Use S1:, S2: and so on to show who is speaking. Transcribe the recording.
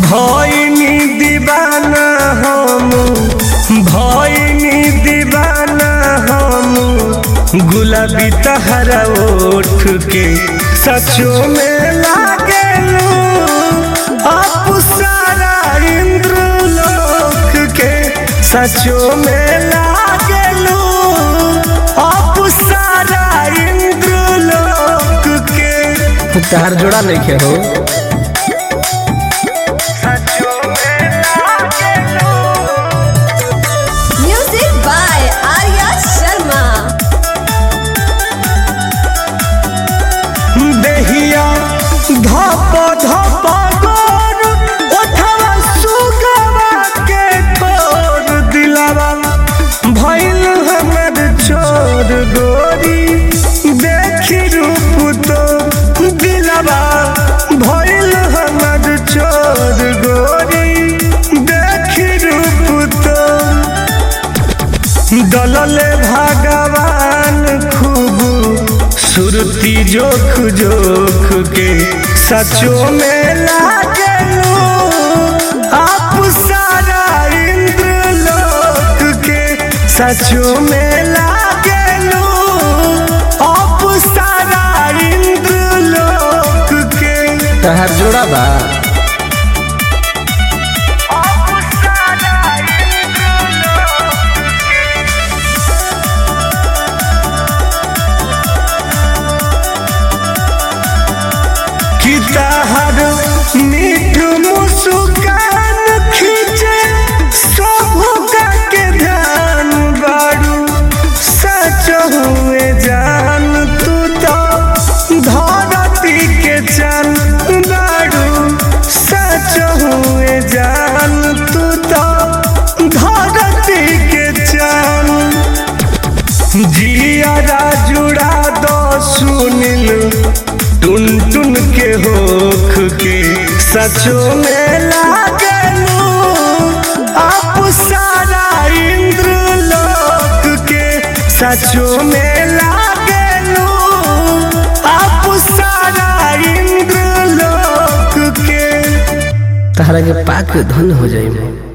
S1: भइनी दीवाना हम भइनी दीवाना हम गुलाबी तहरा ओठ के सचो में लागेलू आप सारा इंद्र लोक के सचो में लागेलू आप सारा इंद्र लोक के तार जोड़ा नहीं खे हो सचो में लागेलू
S2: Music by Arya Sharma.
S1: देहिया धप धप गोर ओठवा सुगवा के ठोर दिलवा भइल हमर छोर गोरी देखी रूप तो दिलवा भइल हमर छोर गोरी देखी रूप तो दलले भगवान खूब सुरती जोख जोख के सचो में लागलू आप सारा इंद्र लोक के सचो में लागलू आप सारा इंद्र लोक के तहर जोड़ा बा कि तहर मीठ मुस्कान खींचे सबका के ध्यान बारू सच हुए जान तू तो धरती के चल बारू सच हुए जान तू तो धरती के चल जियारा जुड़ा दो सुनिल टुन टुन के होख के सचो में लागलू आप सारा इंद्र लोक के सचो में लागलू आप सारा इंद्र लोक के तहरा के पाक धन हो जाए